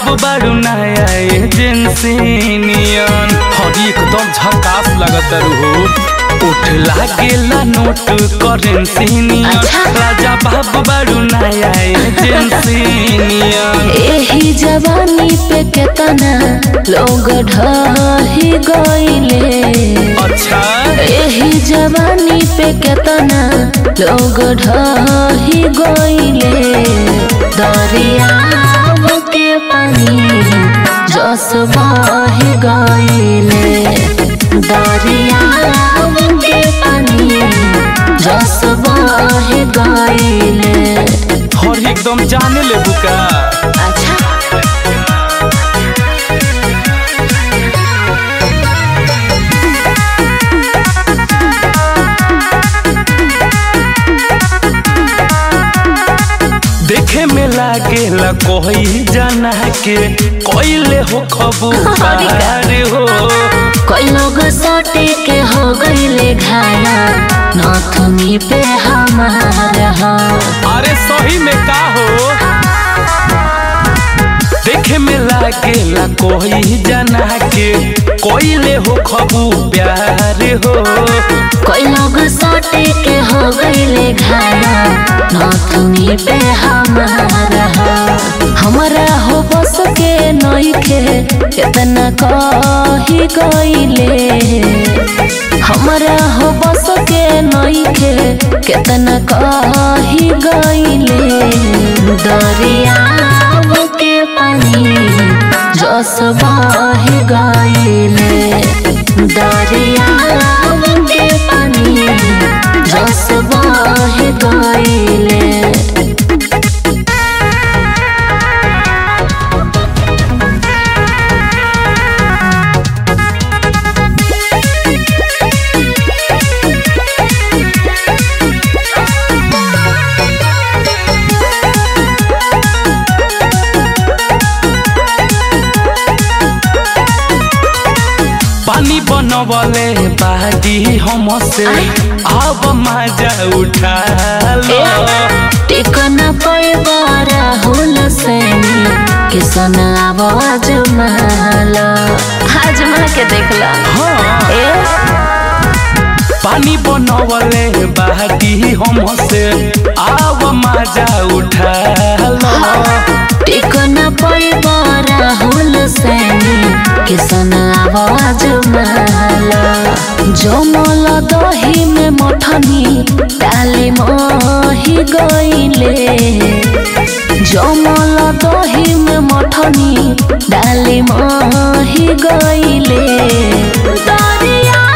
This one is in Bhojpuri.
बाबू बारू नया एजेंसी नियन हरी एकदम झकास लगत हो उठ लागेला नोट करेंसी नियन अच्छा। राजा बाबू बारू नया एजेंसी नियन एही जवानी पे केतना लोग ढही गईले अच्छा एही जवानी पे केतना लोग ढही गईले दरियाव के पानी जस बही गईले दरियाव के पानी जस बही गईले हरी एकदम जाने ले बुका अच्छा देखे में लागेला कोई जना के कोइले हो खबू हरी का। पार हो कोई लोग सोटे के हो गईले घाया नथुनी पे हमारा हो अरे सही में का हो देखे में लागेला कोई जना के कोइले हो खबू प्यार हो कोई लोग सोटे के हो गईले घाया नथुनी पे हमारा हो हमारा हो बस के नई के कितना कही गईले हमारा हो बस के नई के कितना कही गईले दरियाव के पानी जस बही गईले दरियाव के पानी जस बही गईले पानी बनवले बादी हमसे अब मजा उठा लो टिकन पैबारा हुल सैनी किसन आवाज महला आजमा के देखला हाँ ए पानी बनवले बादी हमसे अब मजा उठा लो टिकन पैबारा हुल सैनी किसन आवाज महला जमल दही में मठनी डाली मोही गईले जमल दही में मठनी डाली मोही गईले दरिया